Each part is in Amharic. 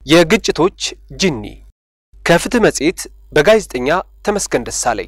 የግጭቶች ጅኒ ከፍትህ መጽሔት በጋዜጠኛ ተመስገን ደሳለኝ።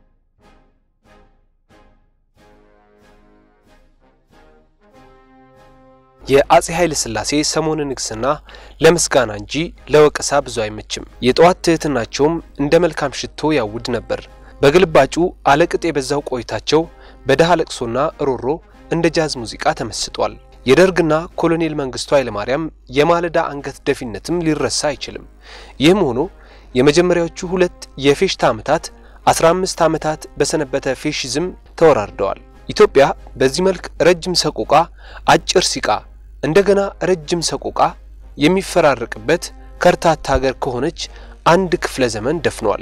የአጼ ኃይለ ሥላሴ ሰሞነ ንግስና ለምስጋና እንጂ ለወቀሳ ብዙ አይመችም። የጠዋት ትህትናቸውም እንደ መልካም ሽቶ ያውድ ነበር። በግልባጩ አለቅጥ የበዛው ቆይታቸው በደሃ ለቅሶና ሮሮ እንደ ጃዝ ሙዚቃ ተመስጧል። የደርግና ኮሎኔል መንግስቱ ኃይለማርያም የማለዳ አንገት ደፊነትም ሊረሳ አይችልም። ይህም ሆኖ የመጀመሪያዎቹ ሁለት የፌሽታ ዓመታት 15 ዓመታት በሰነበተ ፌሽዝም ተወራርደዋል። ኢትዮጵያ በዚህ መልክ ረጅም ሰቆቃ፣ አጭር ሲቃ፣ እንደገና ረጅም ሰቆቃ የሚፈራረቅበት ከርታታ ሀገር ከሆነች አንድ ክፍለ ዘመን ደፍኗል።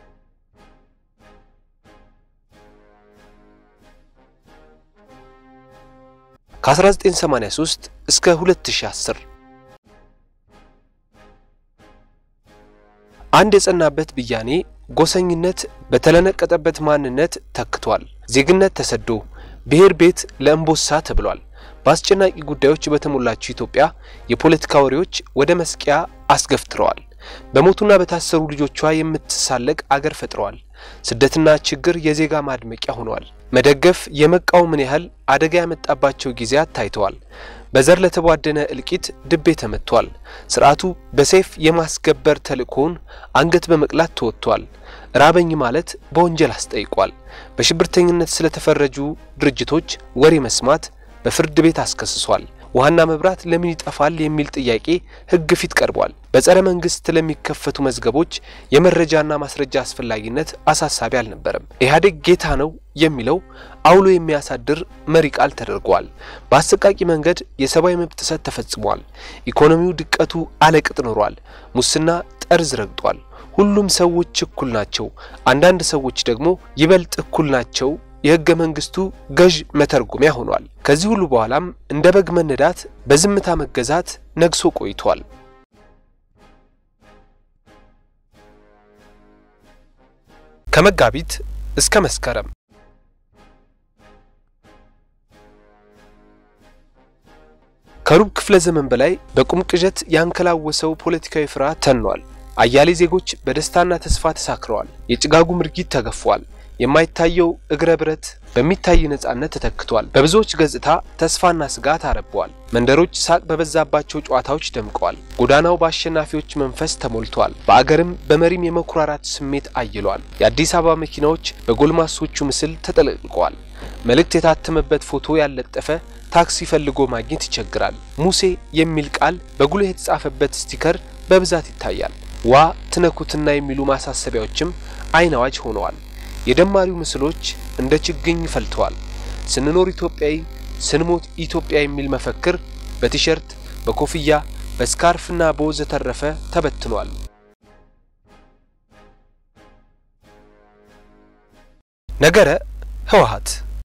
ከ1983 እስከ 2010 አንድ የጸናበት ብያኔ ጎሰኝነት በተለነቀጠበት ማንነት ተክቷል። ዜግነት ተሰዶ ብሔር ቤት ለእምቦሳ ተብሏል። በአስጨናቂ ጉዳዮች በተሞላችው ኢትዮጵያ የፖለቲካ ወሬዎች ወደ መስቂያ አስገፍትረዋል። በሞቱና በታሰሩ ልጆቿ የምትሳለቅ አገር ፈጥረዋል። ስደትና ችግር የዜጋ ማድመቂያ ሆነዋል። መደገፍ የመቃወምን ያህል አደጋ ያመጣባቸው ጊዜያት ታይተዋል። በዘር ለተቧደነ እልቂት ድቤ ተመቷል። ስርዓቱ በሰይፍ የማስገበር ተልእኮውን አንገት በመቅላት ተወጥቷል። ራበኝ ማለት በወንጀል አስጠይቋል። በሽብርተኝነት ስለተፈረጁ ድርጅቶች ወሬ መስማት በፍርድ ቤት አስከስሷል። ውሃና መብራት ለምን ይጠፋል የሚል ጥያቄ ሕግ ፊት ቀርቧል። በጸረ መንግስት ለሚከፈቱ መዝገቦች የመረጃና ማስረጃ አስፈላጊነት አሳሳቢ አልነበረም። ኢህአዴግ ጌታ ነው የሚለው አውሎ የሚያሳድር መሪ ቃል ተደርጓል። በአሰቃቂ መንገድ የሰብአዊ መብት ጥሰት ተፈጽሟል። ኢኮኖሚው ድቀቱ አለቅጥ ኖሯል። ሙስና ጠርዝ ረግጧል። ሁሉም ሰዎች እኩል ናቸው፣ አንዳንድ ሰዎች ደግሞ ይበልጥ እኩል ናቸው የህገ መንግስቱ ገዥ መተርጎሚያ ሆኗል። ከዚህ ሁሉ በኋላም እንደ በግ መነዳት፣ በዝምታ መገዛት ነግሶ ቆይቷል። ከመጋቢት እስከ መስከረም ከሩብ ክፍለ ዘመን በላይ በቁም ቅዠት ያንከላወሰው ፖለቲካዊ ፍርሃት ተኗል። አያሌ ዜጎች በደስታና ተስፋ ተሳክረዋል። የጭጋጉ ምርጊት ተገፏል። የማይታየው እግረ ብረት በሚታይ ነጻነት ተተክቷል። በብዙዎች ገጽታ ተስፋና ስጋት አረበዋል። መንደሮች ሳቅ በበዛባቸው ጨዋታዎች ደምቀዋል። ጎዳናው በአሸናፊዎች መንፈስ ተሞልቷል። በአገርም በመሪም የመኩራራት ስሜት አይሏል። የአዲስ አበባ መኪናዎች በጎልማሶቹ ምስል ተጠለቅልቀዋል። መልእክት የታተመበት ፎቶ ያለጠፈ ታክሲ ፈልጎ ማግኘት ይቸግራል። ሙሴ የሚል ቃል በጉልህ የተጻፈበት ስቲከር በብዛት ይታያል። ዋ ትነኩትና የሚሉ ማሳሰቢያዎችም አይን አዋጅ ሆነዋል። የደማሪው ምስሎች እንደ ችግኝ ፈልተዋል። ስንኖር ኢትዮጵያዊ ስንሞት ኢትዮጵያ የሚል መፈክር በቲሸርት በኮፍያ በስካርፍና በወዘተረፈ ተበትኗል። ነገረ ህወሓት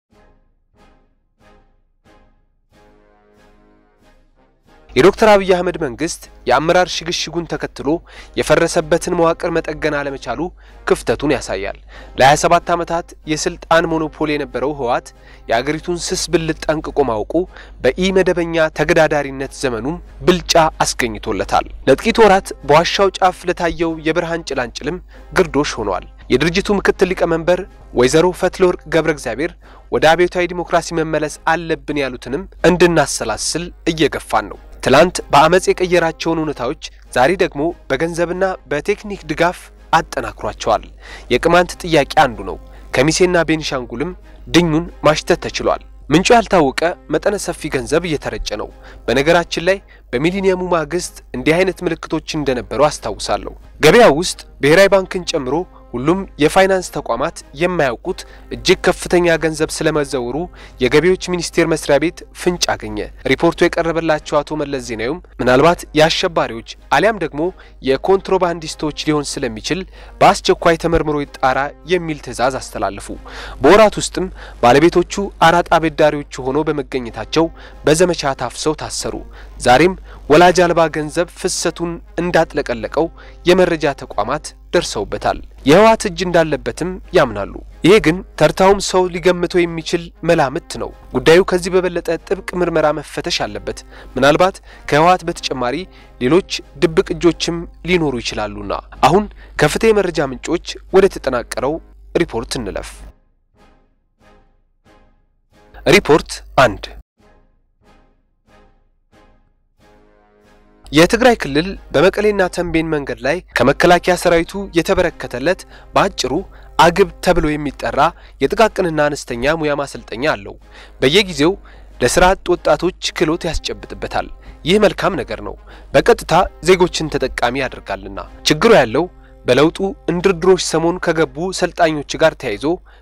የዶክተር አብይ አህመድ መንግስት የአመራር ሽግሽጉን ተከትሎ የፈረሰበትን መዋቅር መጠገን አለመቻሉ ክፍተቱን ያሳያል። ለ27 ዓመታት የስልጣን ሞኖፖል የነበረው ህወሓት የአገሪቱን ስስ ብልት ጠንቅቆ ማወቁ በኢ መደበኛ ተገዳዳሪነት ዘመኑም ብልጫ አስገኝቶለታል። ለጥቂት ወራት በዋሻው ጫፍ ለታየው የብርሃን ጭላንጭልም ግርዶሽ ሆኗል። የድርጅቱ ምክትል ሊቀመንበር ወይዘሮ ፈትለወርቅ ገብረ እግዚአብሔር ወደ አብዮታዊ ዲሞክራሲ መመለስ አለብን ያሉትንም እንድናሰላስል እየገፋን ነው። ትላንት በአመፅ የቀየራቸውን እውነታዎች ዛሬ ደግሞ በገንዘብና በቴክኒክ ድጋፍ አጠናክሯቸዋል። የቅማንት ጥያቄ አንዱ ነው። ከሚሴና ቤኒሻንጉልም ድኙን ማሽተት ተችሏል። ምንጩ ያልታወቀ መጠነ ሰፊ ገንዘብ እየተረጨ ነው። በነገራችን ላይ በሚሊኒየሙ ማግስት እንዲህ አይነት ምልክቶች እንደነበሩ አስታውሳለሁ። ገበያው ውስጥ ብሔራዊ ባንክን ጨምሮ ሁሉም የፋይናንስ ተቋማት የማያውቁት እጅግ ከፍተኛ ገንዘብ ስለመዘወሩ የገቢዎች ሚኒስቴር መስሪያ ቤት ፍንጭ አገኘ። ሪፖርቱ የቀረበላቸው አቶ መለስ ዜናዊም ምናልባት የአሸባሪዎች አሊያም ደግሞ የኮንትሮባንዲስቶች ሊሆን ስለሚችል በአስቸኳይ ተመርምሮ ይጣራ የሚል ትዕዛዝ አስተላለፉ። በወራት ውስጥም ባለቤቶቹ አራጣ አበዳሪዎቹ ሆነው በመገኘታቸው በዘመቻ ታፍሰው ታሰሩ። ዛሬም ወላጅ አልባ ገንዘብ ፍሰቱን እንዳጥለቀለቀው የመረጃ ተቋማት ደርሰውበታል። የህወሓት እጅ እንዳለበትም ያምናሉ። ይሄ ግን ተርታውም ሰው ሊገምተው የሚችል መላምት ነው። ጉዳዩ ከዚህ በበለጠ ጥብቅ ምርመራ መፈተሽ አለበት። ምናልባት ከህወሓት በተጨማሪ ሌሎች ድብቅ እጆችም ሊኖሩ ይችላሉና። አሁን ከፍትህ የመረጃ ምንጮች ወደ ተጠናቀረው ሪፖርት እንለፍ። ሪፖርት አንድ የትግራይ ክልል በመቀሌና ተንቤን መንገድ ላይ ከመከላከያ ሰራዊቱ የተበረከተለት በአጭሩ አግብ ተብሎ የሚጠራ የጥቃቅንና አነስተኛ ሙያ ማሰልጠኛ አለው። በየጊዜው ለስራ አጥ ወጣቶች ክህሎት ያስጨብጥበታል። ይህ መልካም ነገር ነው፣ በቀጥታ ዜጎችን ተጠቃሚ ያደርጋልና። ችግሩ ያለው በለውጡ እንድርድሮች ሰሞን ከገቡ ሰልጣኞች ጋር ተያይዞ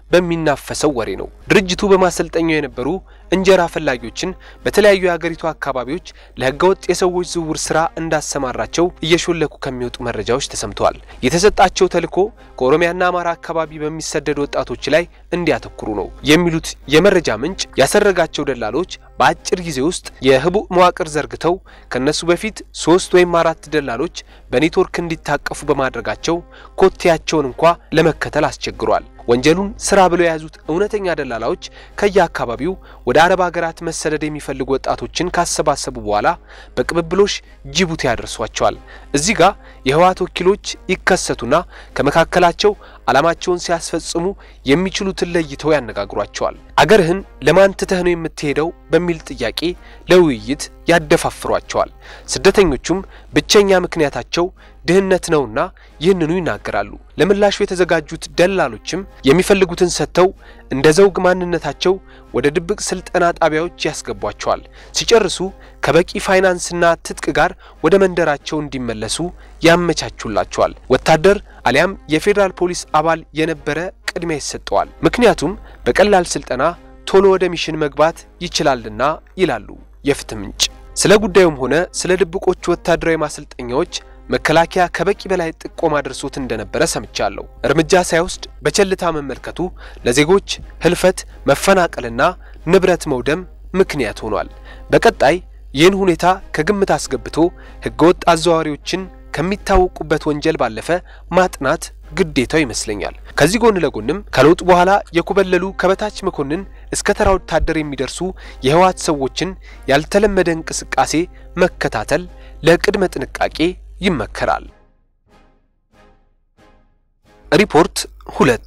በሚናፈሰው ወሬ ነው። ድርጅቱ በማሰልጠኛው የነበሩ እንጀራ ፈላጊዎችን በተለያዩ የሀገሪቱ አካባቢዎች ለህገወጥ የሰዎች ዝውውር ስራ እንዳሰማራቸው እየሾለኩ ከሚወጡ መረጃዎች ተሰምተዋል። የተሰጣቸው ተልዕኮ ከኦሮሚያና አማራ አካባቢ በሚሰደዱ ወጣቶች ላይ እንዲያተኩሩ ነው የሚሉት የመረጃ ምንጭ ያሰረጋቸው ደላሎች በአጭር ጊዜ ውስጥ የህቡዕ መዋቅር ዘርግተው ከነሱ በፊት ሶስት ወይም አራት ደላሎች በኔትወርክ እንዲታቀፉ በማድረጋቸው ኮቴያቸውን እንኳ ለመከተል አስቸግሯል። ወንጀሉን ስራ ብለው የያዙት እውነተኛ ደላላዎች ከየአካባቢው ወደ አረብ ሀገራት መሰደድ የሚፈልጉ ወጣቶችን ካሰባሰቡ በኋላ በቅብብሎሽ ጅቡቲ ያደርሷቸዋል። እዚህ ጋር የህወሓት ወኪሎች ይከሰቱና ከመካከላቸው ዓላማቸውን ሲያስፈጽሙ የሚችሉትን ለይተው ያነጋግሯቸዋል። አገርህን ለማን ትተህ ነው የምትሄደው በሚል ጥያቄ ለውይይት ያደፋፍሯቸዋል። ስደተኞቹም ብቸኛ ምክንያታቸው ድህነት ነውና ይህንኑ ይናገራሉ። ለምላሹ የተዘጋጁት ደላሎችም የሚፈልጉትን ሰጥተው እንደ ዘውግ ማንነታቸው ወደ ድብቅ ስልጠና ጣቢያዎች ያስገቧቸዋል። ሲጨርሱ ከበቂ ፋይናንስና ትጥቅ ጋር ወደ መንደራቸው እንዲመለሱ ያመቻቹላቸዋል። ወታደር አሊያም የፌዴራል ፖሊስ አባል የነበረ ቅድሚያ ይሰጠዋል። ምክንያቱም በቀላል ስልጠና ቶሎ ወደ ሚሽን መግባት ይችላልና ይላሉ የፍትህ ምንጭ። ስለ ጉዳዩም ሆነ ስለ ድብቆቹ ወታደራዊ ማሰልጠኛዎች መከላከያ ከበቂ በላይ ጥቆማ ደርሶት እንደነበረ ሰምቻለሁ። እርምጃ ሳይወስድ በቸልታ መመልከቱ ለዜጎች ህልፈት፣ መፈናቀልና ንብረት መውደም ምክንያት ሆኗል። በቀጣይ ይህን ሁኔታ ከግምት አስገብቶ ህገወጥ አዘዋዋሪዎችን ከሚታወቁበት ወንጀል ባለፈ ማጥናት ግዴታው ይመስለኛል። ከዚህ ጎን ለጎንም ከለውጥ በኋላ የኮበለሉ ከበታች መኮንን እስከ ተራ ወታደር የሚደርሱ የህወሓት ሰዎችን ያልተለመደ እንቅስቃሴ መከታተል ለቅድመ ጥንቃቄ ይመከራል። ሪፖርት ሁለት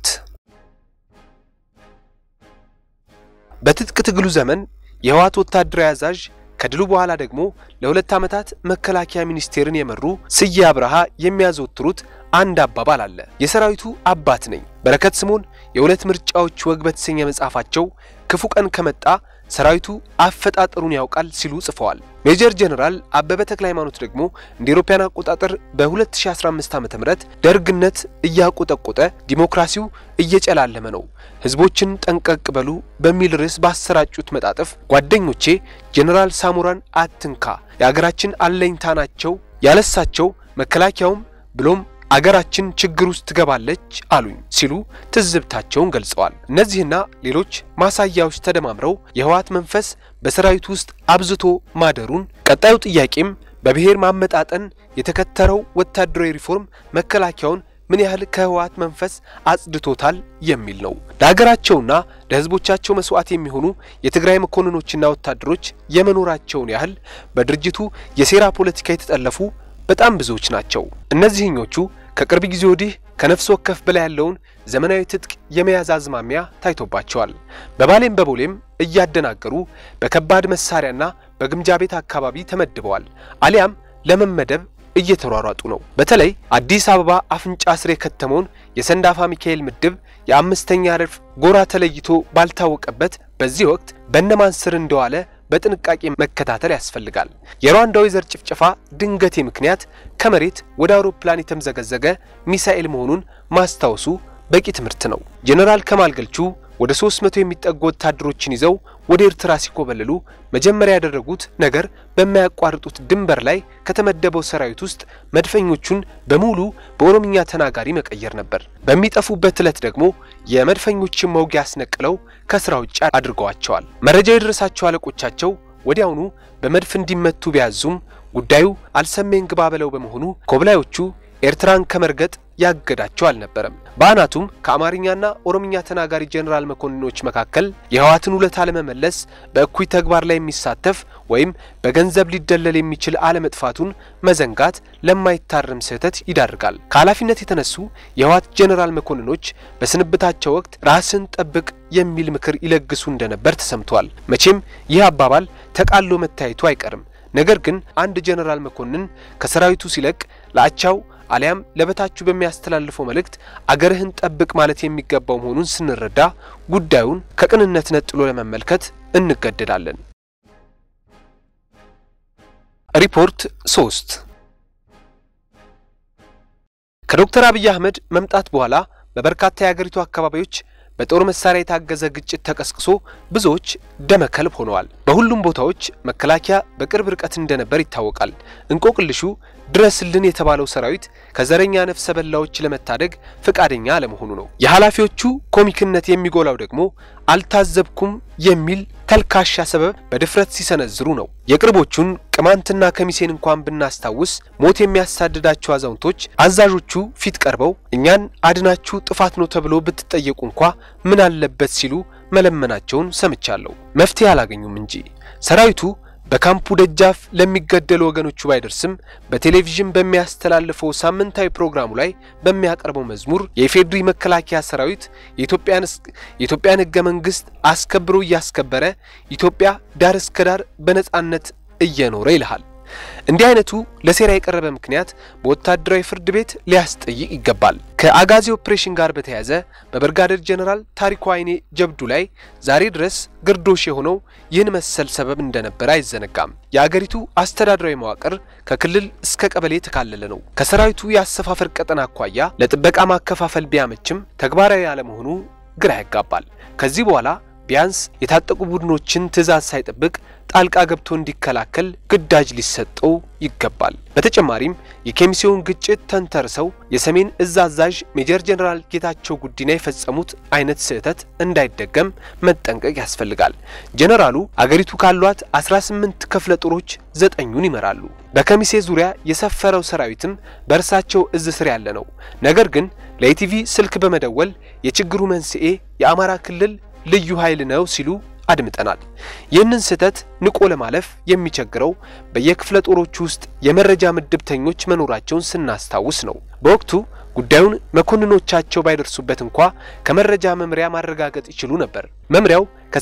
በትጥቅ ትግሉ ዘመን የህወሓት ወታደራዊ አዛዥ ከድሉ በኋላ ደግሞ ለሁለት ዓመታት መከላከያ ሚኒስቴርን የመሩ ስዬ አብርሃ የሚያዘወትሩት አንድ አባባል አለ። የሰራዊቱ አባት ነኝ። በረከት ስምኦን የሁለት ምርጫዎች ወግ በተሰኘ መጽሐፋቸው ክፉ ቀን ከመጣ ሰራዊቱ አፈጣጠሩን ያውቃል ሲሉ ጽፈዋል። ሜጀር ጀነራል አበበ ተክለ ሃይማኖት ደግሞ እንደ ኢሮፓያን አቆጣጠር በ2015 ዓ.ም ደርግነት እያቆጠቆጠ ዲሞክራሲው እየጨላለመ ነው፣ ህዝቦችን ጠንቀቅ በሉ በሚል ርዕስ ባሰራጩት መጣጥፍ ጓደኞቼ ጀነራል ሳሞራን አትንካ፣ የአገራችን አለኝታ ናቸው፣ ያለሳቸው መከላከያውም ብሎም አገራችን ችግር ውስጥ ትገባለች አሉኝ ሲሉ ትዝብታቸውን ገልጸዋል። እነዚህና ሌሎች ማሳያዎች ተደማምረው የህወሓት መንፈስ በሰራዊቱ ውስጥ አብዝቶ ማደሩን፣ ቀጣዩ ጥያቄም በብሔር ማመጣጠን የተከተረው ወታደራዊ ሪፎርም መከላከያውን ምን ያህል ከህወሓት መንፈስ አጽድቶታል የሚል ነው። ለሀገራቸውና ለህዝቦቻቸው መስዋዕት የሚሆኑ የትግራይ መኮንኖችና ወታደሮች የመኖራቸውን ያህል በድርጅቱ የሴራ ፖለቲካ የተጠለፉ በጣም ብዙዎች ናቸው። እነዚህኞቹ ከቅርብ ጊዜ ወዲህ ከነፍስ ወከፍ በላይ ያለውን ዘመናዊ ትጥቅ የመያዝ አዝማሚያ ታይቶባቸዋል። በባሌም በቦሌም እያደናገሩ በከባድ መሳሪያና በግምጃ ቤት አካባቢ ተመድበዋል፣ አሊያም ለመመደብ እየተሯሯጡ ነው። በተለይ አዲስ አበባ አፍንጫ ስር የከተመውን የሰንዳፋ ሚካኤል ምድብ የአምስተኛ ረድፍ ጎራ ተለይቶ ባልታወቀበት በዚህ ወቅት በእነማን ስር እንደዋለ በጥንቃቄ መከታተል ያስፈልጋል። የሩዋንዳው የዘር ጭፍጨፋ ድንገቴ ምክንያት ከመሬት ወደ አውሮፕላን የተምዘገዘገ ሚሳኤል መሆኑን ማስታወሱ በቂ ትምህርት ነው። ጄኔራል ከማል ገልቹ ወደ 300 የሚጠጉ ወታደሮችን ይዘው ወደ ኤርትራ ሲኮበልሉ መጀመሪያ ያደረጉት ነገር በማያቋርጡት ድንበር ላይ ከተመደበው ሰራዊት ውስጥ መድፈኞቹን በሙሉ በኦሮምኛ ተናጋሪ መቀየር ነበር። በሚጠፉበት ዕለት ደግሞ የመድፈኞችን መውጊያ አስነቅለው ከስራ ውጭ አድርገዋቸዋል። መረጃ የደረሳቸው አለቆቻቸው ወዲያውኑ በመድፍ እንዲመቱ ቢያዙም ጉዳዩ አልሰሜን ግባ በለው በመሆኑ ኮብላዮቹ ኤርትራን ከመርገጥ ያገዳቸው አልነበረም። በአናቱም ከአማርኛና ኦሮምኛ ተናጋሪ ጄኔራል መኮንኖች መካከል የህወሓትን ውለታ ለመመለስ በእኩይ ተግባር ላይ የሚሳተፍ ወይም በገንዘብ ሊደለል የሚችል አለመጥፋቱን መዘንጋት ለማይታረም ስህተት ይዳርጋል። ከኃላፊነት የተነሱ የህወሓት ጄኔራል መኮንኖች በስንብታቸው ወቅት ራስን ጠብቅ የሚል ምክር ይለግሱ እንደነበር ተሰምቷል። መቼም ይህ አባባል ተቃሎ መታየቱ አይቀርም። ነገር ግን አንድ ጄኔራል መኮንን ከሰራዊቱ ሲለቅ ለአቻው አሊያም ለበታችሁ በሚያስተላልፈው መልእክት አገርህን ጠብቅ ማለት የሚገባው መሆኑን ስንረዳ ጉዳዩን ከቅንነት ነጥሎ ለመመልከት እንገደዳለን። ሪፖርት ሶስት ከዶክተር አብይ አህመድ መምጣት በኋላ በበርካታ የአገሪቱ አካባቢዎች በጦር መሳሪያ የታገዘ ግጭት ተቀስቅሶ ብዙዎች ደመከልብ ሆነዋል። በሁሉም ቦታዎች መከላከያ በቅርብ ርቀት እንደነበር ይታወቃል። እንቆቅልሹ ድረስልን የተባለው ሰራዊት ከዘረኛ ነፍሰ በላዎች ለመታደግ ፈቃደኛ አለመሆኑ ነው። የኃላፊዎቹ ኮሚክነት የሚጎላው ደግሞ አልታዘብኩም የሚል ተልካሻ ሰበብ በድፍረት ሲሰነዝሩ ነው። የቅርቦቹን ቅማንትና ከሚሴን እንኳን ብናስታውስ ሞት የሚያሳድዳቸው አዛውንቶች አዛዦቹ ፊት ቀርበው እኛን አድናችሁ ጥፋት ነው ተብሎ ብትጠየቁ እንኳ ምን አለበት ሲሉ መለመናቸውን ሰምቻለሁ። መፍትሄ አላገኙም እንጂ ሰራዊቱ በካምፑ ደጃፍ ለሚገደሉ ወገኖቹ ባይደርስም በቴሌቪዥን በሚያስተላልፈው ሳምንታዊ ፕሮግራሙ ላይ በሚያቀርበው መዝሙር የኢፌዴሪ መከላከያ ሰራዊት የኢትዮጵያን ሕገ መንግስት አስከብሮ እያስከበረ ኢትዮጵያ ዳር እስከ ዳር በነጻነት እየኖረ ይልሃል። እንዲህ አይነቱ ለሴራ የቀረበ ምክንያት በወታደራዊ ፍርድ ቤት ሊያስጠይቅ ይገባል። ከአጋዚ ኦፕሬሽን ጋር በተያያዘ በብርጋዴር ጀነራል ታሪኩ አይኔ ጀብዱ ላይ ዛሬ ድረስ ግርዶሽ የሆነው ይህን መሰል ሰበብ እንደነበረ አይዘነጋም። የአገሪቱ አስተዳደራዊ መዋቅር ከክልል እስከ ቀበሌ የተካለለ ነው። ከሰራዊቱ የአሰፋፈር ቀጠና አኳያ ለጥበቃ ማከፋፈል ቢያመችም ተግባራዊ ያለመሆኑ ግራ ያጋባል። ከዚህ በኋላ ቢያንስ የታጠቁ ቡድኖችን ትዕዛዝ ሳይጠብቅ ጣልቃ ገብቶ እንዲከላከል ግዳጅ ሊሰጠው ይገባል። በተጨማሪም የኬሚሴውን ግጭት ተንተርሰው የሰሜን እዝ አዛዥ ሜጀር ጀነራል ጌታቸው ጉዲና የፈጸሙት አይነት ስህተት እንዳይደገም መጠንቀቅ ያስፈልጋል። ጀነራሉ አገሪቱ ካሏት 18 ክፍለ ጦሮች ዘጠኙን ይመራሉ። በከሚሴ ዙሪያ የሰፈረው ሰራዊትም በእርሳቸው እዝ ስር ያለ ነው። ነገር ግን ለኢቲቪ ስልክ በመደወል የችግሩ መንስኤ የአማራ ክልል ልዩ ኃይል ነው ሲሉ አድምጠናል። ይህንን ስህተት ንቆ ለማለፍ የሚቸግረው በየክፍለ ጦሮቹ ውስጥ የመረጃ ምድብተኞች መኖራቸውን ስናስታውስ ነው። በወቅቱ ጉዳዩን መኮንኖቻቸው ባይደርሱበት እንኳ ከመረጃ መምሪያ ማረጋገጥ ይችሉ ነበር። መምሪያው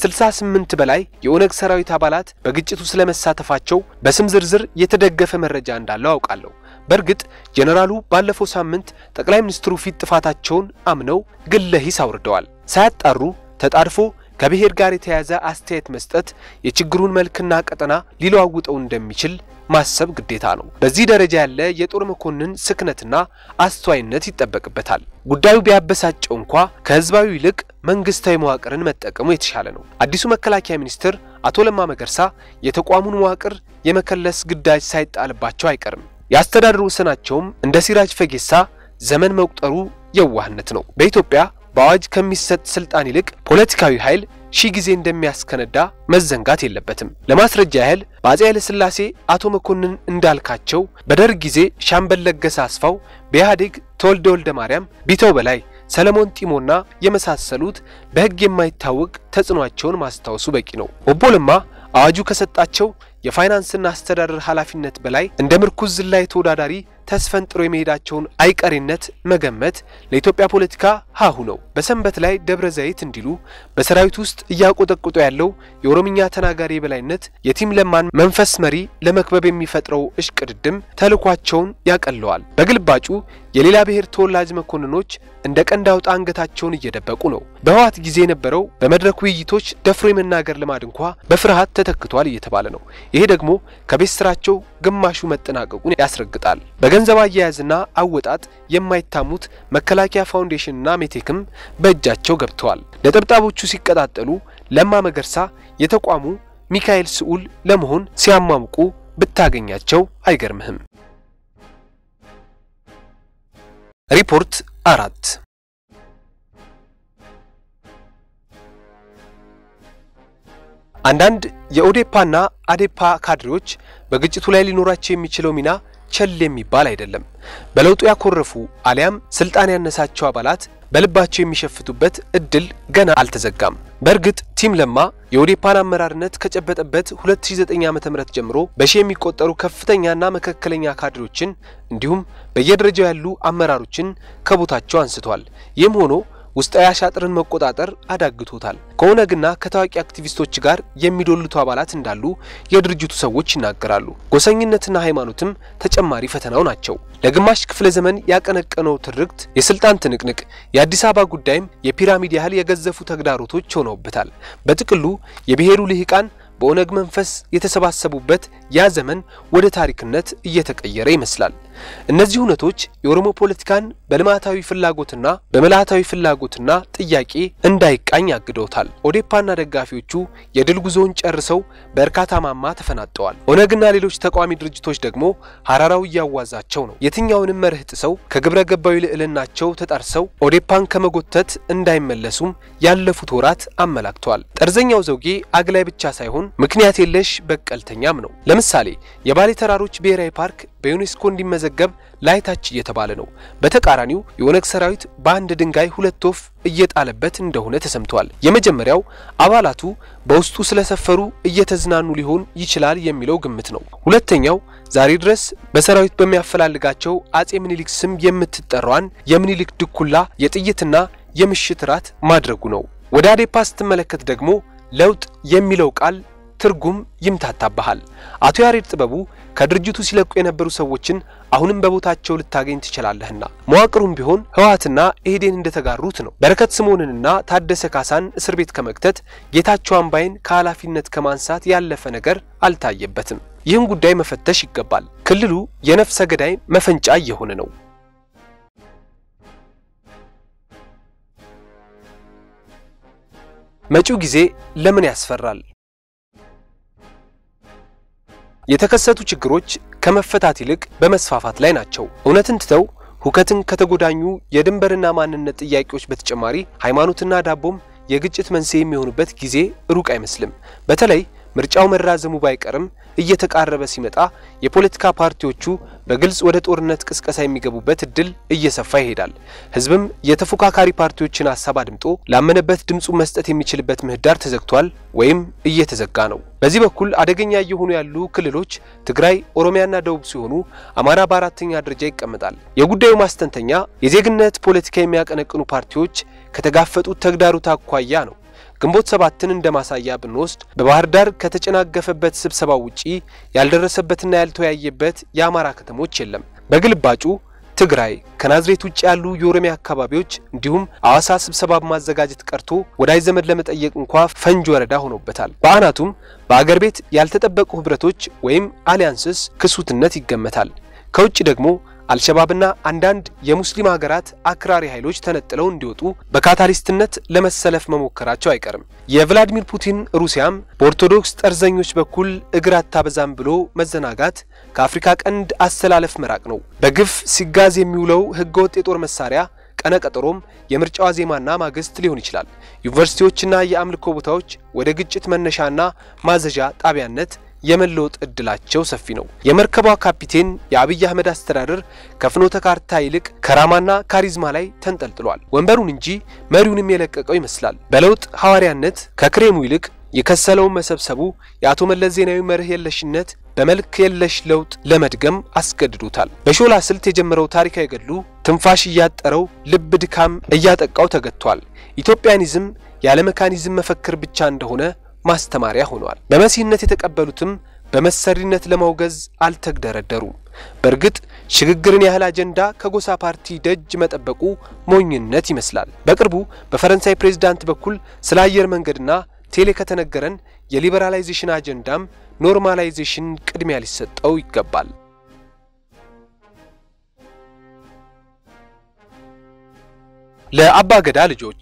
ከ68 በላይ የኦነግ ሰራዊት አባላት በግጭቱ ስለመሳተፋቸው በስም ዝርዝር የተደገፈ መረጃ እንዳለው አውቃለሁ። በእርግጥ ጄኔራሉ ባለፈው ሳምንት ጠቅላይ ሚኒስትሩ ፊት ጥፋታቸውን አምነው ግለ ሂስ አውርደዋል። ሳያጣሩ ተጣድፎ ከብሔር ጋር የተያያዘ አስተያየት መስጠት የችግሩን መልክና ቀጠና ሊለዋውጠው እንደሚችል ማሰብ ግዴታ ነው። በዚህ ደረጃ ያለ የጦር መኮንን ስክነትና አስተዋይነት ይጠበቅበታል። ጉዳዩ ቢያበሳጨው እንኳ ከህዝባዊ ይልቅ መንግስታዊ መዋቅርን መጠቀሙ የተሻለ ነው። አዲሱ መከላከያ ሚኒስትር አቶ ለማ መገርሳ የተቋሙን መዋቅር የመከለስ ግዳጅ ሳይጣልባቸው አይቀርም። የአስተዳደር ወሰናቸውም እንደ ሲራጅ ፈጌሳ ዘመን መቁጠሩ የዋህነት ነው። በኢትዮጵያ በአዋጅ ከሚሰጥ ስልጣን ይልቅ ፖለቲካዊ ኃይል ሺህ ጊዜ እንደሚያስከነዳ መዘንጋት የለበትም። ለማስረጃ ያህል በአፄ ኃይለ ሥላሴ አቶ መኮንን እንዳልካቸው፣ በደርግ ጊዜ ሻምበል ለገሰ አስፋው፣ በኢህአዴግ ተወልደ ወልደ ማርያም፣ ቢተው በላይ፣ ሰለሞን ጢሞና የመሳሰሉት በሕግ የማይታወቅ ተጽዕኗቸውን ማስታወሱ በቂ ነው። ኦቦ ለማ አዋጁ ከሰጣቸው የፋይናንስና አስተዳደር ኃላፊነት በላይ እንደ ምርኩዝ ዝላይ ተወዳዳሪ ተስፈንጥሮ የመሄዳቸውን አይቀሬነት መገመት ለኢትዮጵያ ፖለቲካ ሀሁ ነው። በሰንበት ላይ ደብረ ዘይት እንዲሉ በሰራዊት ውስጥ እያቆጠቆጠ ያለው የኦሮምኛ ተናጋሪ የበላይነት የቲም ለማን መንፈስ መሪ ለመክበብ የሚፈጥረው እሽቅድድም ተልኳቸውን ያቀለዋል። በግልባጩ የሌላ ብሔር ተወላጅ መኮንኖች እንደ ቀንድ አውጣ አንገታቸውን እየደበቁ ነው። በህወሓት ጊዜ የነበረው በመድረክ ውይይቶች ደፍሮ የመናገር ልማድ እንኳ በፍርሃት ተተክቷል እየተባለ ነው። ይሄ ደግሞ ከቤት ስራቸው ግማሹ መጠናቀቁን ያስረግጣል። በገንዘብ አያያዝና አወጣጥ የማይታሙት መከላከያ ፋውንዴሽንና ሜቴክም በእጃቸው ገብተዋል። ነጠብጣቦቹ ሲቀጣጠሉ ለማ መገርሳ የተቋሙ ሚካኤል ስዑል ለመሆን ሲያሟምቁ ብታገኛቸው አይገርምህም። ሪፖርት አራት አንዳንድ የኦዴፓና አዴፓ ካድሬዎች በግጭቱ ላይ ሊኖራቸው የሚችለው ሚና ቸል የሚባል አይደለም። በለውጡ ያኮረፉ አሊያም ስልጣን ያነሳቸው አባላት በልባቸው የሚሸፍቱበት እድል ገና አልተዘጋም። በእርግጥ ቲም ለማ የኦዴፓን አመራርነት ከጨበጠበት 2009 ዓ.ም ጀምሮ በሺህ የሚቆጠሩ ከፍተኛና መካከለኛ ካድሬዎችን እንዲሁም በየደረጃው ያሉ አመራሮችን ከቦታቸው አንስቷል። ይህም ሆኖ ውስጣዊ አሻጥርን መቆጣጠር አዳግቶታል። ከኦነግና ከታዋቂ አክቲቪስቶች ጋር የሚዶልቱ አባላት እንዳሉ የድርጅቱ ሰዎች ይናገራሉ። ጎሰኝነትና ሃይማኖትም ተጨማሪ ፈተናው ናቸው። ለግማሽ ክፍለ ዘመን ያቀነቀነው ትርክት፣ የስልጣን ትንቅንቅ፣ የአዲስ አበባ ጉዳይም የፒራሚድ ያህል የገዘፉ ተግዳሮቶች ሆነውበታል። በጥቅሉ የብሔሩ ልሂቃን በኦነግ መንፈስ የተሰባሰቡበት ያ ዘመን ወደ ታሪክነት እየተቀየረ ይመስላል። እነዚህ እውነቶች የኦሮሞ ፖለቲካን በልማታዊ ፍላጎትና በምልአታዊ ፍላጎትና ጥያቄ እንዳይቃኝ አግደውታል። ኦዴፓና ደጋፊዎቹ የድል ጉዞውን ጨርሰው በእርካታ ማማ ተፈናጠዋል። ኦነግና ሌሎች ተቃዋሚ ድርጅቶች ደግሞ ሀራራው እያዋዛቸው ነው። የትኛውንም መርህ ጥሰው ከግብረ ገባዊ ልዕልናቸው ተጣርሰው ኦዴፓን ከመጎተት እንዳይመለሱም ያለፉት ወራት አመላክተዋል። ጠርዘኛው ዘውጌ አግላይ ብቻ ሳይሆን ምክንያት የለሽ በቀልተኛም ነው። ለምሳሌ የባሌ ተራሮች ብሔራዊ ፓርክ በዩኔስኮ እንዲመዘገብ ላይታች እየተባለ ነው። በተቃራኒው የኦነግ ሰራዊት በአንድ ድንጋይ ሁለት ወፍ እየጣለበት እንደሆነ ተሰምቷል። የመጀመሪያው አባላቱ በውስጡ ስለሰፈሩ እየተዝናኑ ሊሆን ይችላል የሚለው ግምት ነው። ሁለተኛው ዛሬ ድረስ በሰራዊት በሚያፈላልጋቸው አጼ ምኒልክ ስም የምትጠራዋን የምኒልክ ድኩላ የጥይትና የምሽት ራት ማድረጉ ነው። ወደ አዴፓ ስትመለከት ደግሞ ለውጥ የሚለው ቃል ትርጉም ይምታታብሃል። አቶ ያሬድ ጥበቡ ከድርጅቱ ሲለቁ የነበሩ ሰዎችን አሁንም በቦታቸው ልታገኝ ትችላለህና መዋቅሩም ቢሆን ህወሓትና ኢህዴን እንደተጋሩት ነው። በረከት ስምዖንንና ታደሰ ካሳን እስር ቤት ከመክተት ጌታቸው አምባይን ከኃላፊነት ከማንሳት ያለፈ ነገር አልታየበትም። ይህን ጉዳይ መፈተሽ ይገባል። ክልሉ የነፍሰ ገዳይ መፈንጫ እየሆነ ነው። መጪው ጊዜ ለምን ያስፈራል? የተከሰቱ ችግሮች ከመፈታት ይልቅ በመስፋፋት ላይ ናቸው። እውነትን ትተው ሁከትን ከተጎዳኙ የድንበርና ማንነት ጥያቄዎች በተጨማሪ ሃይማኖትና ዳቦም የግጭት መንስኤ የሚሆኑበት ጊዜ ሩቅ አይመስልም። በተለይ ምርጫው መራዘሙ ባይቀርም እየተቃረበ ሲመጣ የፖለቲካ ፓርቲዎቹ በግልጽ ወደ ጦርነት ቅስቀሳ የሚገቡበት እድል እየሰፋ ይሄዳል። ህዝብም የተፎካካሪ ፓርቲዎችን ሀሳብ አድምጦ ላመነበት ድምፁ መስጠት የሚችልበት ምህዳር ተዘግቷል ወይም እየተዘጋ ነው። በዚህ በኩል አደገኛ እየሆኑ ያሉ ክልሎች ትግራይ፣ ኦሮሚያና ደቡብ ሲሆኑ አማራ በአራተኛ ደረጃ ይቀመጣል። የጉዳዩ ማስተንተኛ የዜግነት ፖለቲካ የሚያቀነቅኑ ፓርቲዎች ከተጋፈጡት ተግዳሮት አኳያ ነው። ግንቦት ሰባትን እንደ ማሳያ ብንወስድ በባህር ዳር ከተጨናገፈበት ስብሰባ ውጪ ያልደረሰበትና ያልተወያየበት የአማራ ከተሞች የለም። በግልባጩ ትግራይ ከናዝሬት ውጭ ያሉ የኦሮሚያ አካባቢዎች እንዲሁም አዋሳ ስብሰባ በማዘጋጀት ቀርቶ ወዳጅ ዘመድ ለመጠየቅ እንኳ ፈንጅ ወረዳ ሆኖበታል። በአናቱም በአገር ቤት ያልተጠበቁ ህብረቶች ወይም አሊያንስስ ክሱትነት ይገመታል። ከውጭ ደግሞ አልሸባብና አንዳንድ የሙስሊም ሀገራት አክራሪ ኃይሎች ተነጥለው እንዲወጡ በካታሊስትነት ለመሰለፍ መሞከራቸው አይቀርም። የቭላዲሚር ፑቲን ሩሲያም በኦርቶዶክስ ጠርዘኞች በኩል እግር አታበዛም ብሎ መዘናጋት ከአፍሪካ ቀንድ አሰላለፍ መራቅ ነው። በግፍ ሲጋዝ የሚውለው ህገወጥ የጦር መሳሪያ ቀነቀጠሮም የምርጫዋ ዜማና ማግስት ሊሆን ይችላል። ዩኒቨርሲቲዎችና የአምልኮ ቦታዎች ወደ ግጭት መነሻና ማዘዣ ጣቢያነት የመለወጥ እድላቸው ሰፊ ነው። የመርከቧ ካፒቴን የአብይ አህመድ አስተዳደር ከፍኖተ ካርታ ይልቅ ከራማና ካሪዝማ ላይ ተንጠልጥሏል። ወንበሩን እንጂ መሪውንም የለቀቀው ይመስላል። በለውጥ ሐዋርያነት ከክሬሙ ይልቅ የከሰለውን መሰብሰቡ የአቶ መለስ ዜናዊ መርህ የለሽነት በመልክ የለሽ ለውጥ ለመድገም አስገድዶታል። በሾላ ስልት የጀመረው ታሪካዊ ገድሉ ትንፋሽ እያጠረው ልብ ድካም እያጠቃው ተገጥቷል። ኢትዮጵያኒዝም ያለ መካኒዝም መፈክር ብቻ እንደሆነ ማስተማሪያ ሆኗል። በመሲህነት የተቀበሉትም በመሰሪነት ለማውገዝ አልተግደረደሩም። በእርግጥ ሽግግርን ያህል አጀንዳ ከጎሳ ፓርቲ ደጅ መጠበቁ ሞኝነት ይመስላል። በቅርቡ በፈረንሳይ ፕሬዝዳንት በኩል ስለ አየር መንገድና ቴሌ ከተነገረን የሊበራላይዜሽን አጀንዳም ኖርማላይዜሽን ቅድሚያ ሊሰጠው ይገባል። ለአባ ገዳ ልጆች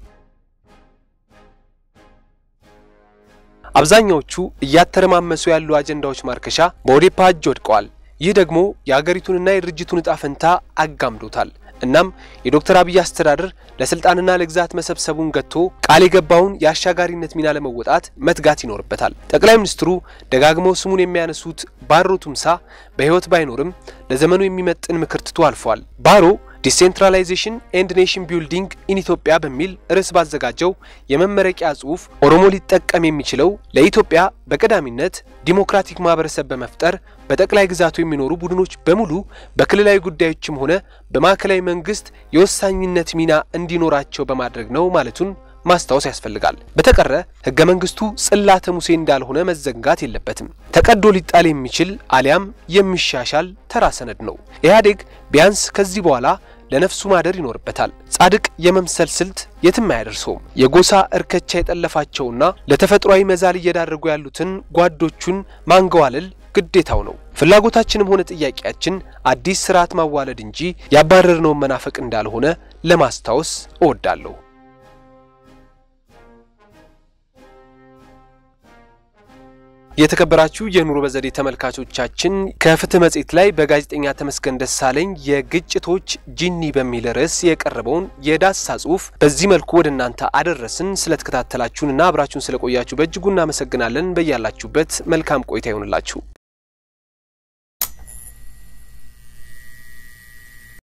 አብዛኛዎቹ እያተረማመሱ ያሉ አጀንዳዎች ማርከሻ በኦዴፓ እጅ ወድቀዋል። ይህ ደግሞ የአገሪቱንና የድርጅቱን እጣ ፈንታ አጋምዶታል። እናም የዶክተር አብይ አስተዳደር ለስልጣንና ለግዛት መሰብሰቡን ገጥቶ ቃል የገባውን የአሻጋሪነት ሚና ለመወጣት መትጋት ይኖርበታል። ጠቅላይ ሚኒስትሩ ደጋግመው ስሙን የሚያነሱት ባሮ ቱምሳ በሕይወት ባይኖርም ለዘመኑ የሚመጥን ምክር ትቶ አልፏል። ባሮ ዲሴንትራላይዜሽን ኤንድ ኔሽን ቢልዲንግ ኢን ኢትዮጵያ በሚል ርዕስ ባዘጋጀው የመመረቂያ ጽሑፍ ኦሮሞ ሊጠቀም የሚችለው ለኢትዮጵያ በቀዳሚነት ዲሞክራቲክ ማህበረሰብ በመፍጠር በጠቅላይ ግዛቱ የሚኖሩ ቡድኖች በሙሉ በክልላዊ ጉዳዮችም ሆነ በማዕከላዊ መንግስት የወሳኝነት ሚና እንዲኖራቸው በማድረግ ነው ማለቱን ማስታወስ ያስፈልጋል። በተቀረ ህገ መንግስቱ ጽላተ ሙሴ እንዳልሆነ መዘንጋት የለበትም። ተቀዶ ሊጣል የሚችል አሊያም የሚሻሻል ተራ ሰነድ ነው። ኢህአዴግ ቢያንስ ከዚህ በኋላ ለነፍሱ ማደር ይኖርበታል። ጻድቅ የመምሰል ስልት የትም አያደርሰውም። የጎሳ እርከቻ የጠለፋቸውና ለተፈጥሯዊ መዛል እየዳረጉ ያሉትን ጓዶቹን ማንገዋለል ግዴታው ነው። ፍላጎታችንም ሆነ ጥያቄያችን አዲስ ስርዓት ማዋለድ እንጂ ያባረርነውን መናፈቅ እንዳልሆነ ለማስታወስ እወዳለሁ። የተከበራችሁ የኑሮ በዘዴ ተመልካቾቻችን ከፍትህ መጽሔት ላይ በጋዜጠኛ ተመስገን ደሳለኝ የግጭቶች ጂኒ በሚል ርዕስ የቀረበውን የዳሰሳ ጽሑፍ በዚህ መልኩ ወደ እናንተ አደረስን። ስለተከታተላችሁንና አብራችሁን ስለቆያችሁ በእጅጉ እናመሰግናለን። በያላችሁበት መልካም ቆይታ ይሆንላችሁ።